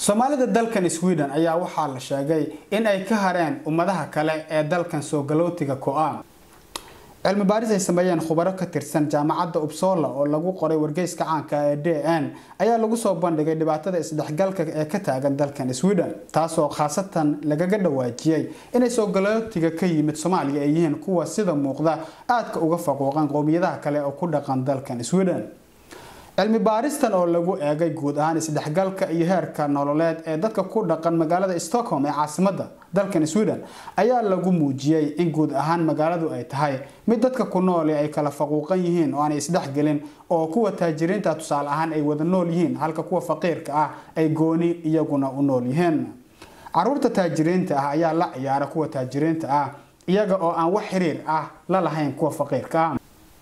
soomaalida dalkan sweden ayaa waxaa la sheegay in ay ka hareen ummadaha kale ee dalkan soo galootiga ko-a cilmi baaris ay sameeyeen khubaro ka tirsan jaamacadda upsola oo lagu qoray wargeyska caanka ee d n ayaa lagu soo bandhigay dhibaatada isdhexgalka ee ka taagan dalkan sweden taasoo khaasatan lagaga dhawaajiyey inay soo galootiga ka yimid soomaaliya ay yihiin kuwa sida muuqda aadka uga faquuqan qowmiyadaha kale oo ku dhaqan dalkan sweden cilmi baaristan oo lagu eegay guud ahaan isdhexgalka iyo heerka nololeed ee dadka ku dhaqan magaalada stockholm ee caasimada dalkan sweden ayaa lagu muujiyey in guud ahaan magaaladu ay tahay mid dadka ku nooli ay kala faquuqan yihiin oo aanay isdhexgelin oo kuwa taajiriinta tusaale ahaan ay wada nool yihiin halka kuwa faqiirka ah ay gooni iyaguna u nool yihiin caruurta taajiriinta ah ayaa la ciyaara kuwa taajiriinta ah iyaga oo aan wax xiriir ah la lahayn kuwa faqiirka ah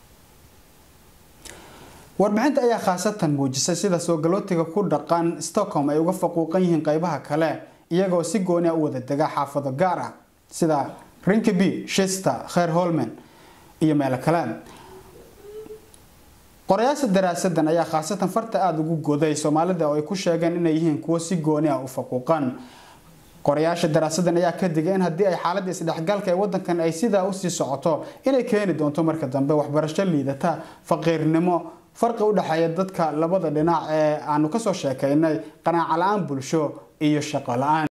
warbixinta ayaa khaasatan muujisay sida soo galootiga ku dhaqan stockholm ay uga faquuqan yihiin qeybaha kale iyagoo si gooni a u wada dega xaafado gaar ah sida rinkeby shister kheer holman iyo meelo kale qorayaasha daraasadan ayaa khaasatan farta aada ugu goday soomaalida oo ay ku sheegeen inay yihiin kuwo si gooni ah u faquuqan qorayaasha daraasadan ayaa ka digay in haddii ay xaaladda isdhexgalka ee wadankan ay sidaa usii socoto inay keeni doonto marka dambe waxbarasho liidata faqiirnimo farqi u dhexeeya dadka labada dhinac ee aanu kasoo sheekaynay qanaaco la-aan bulsho iyo shaqo la-aan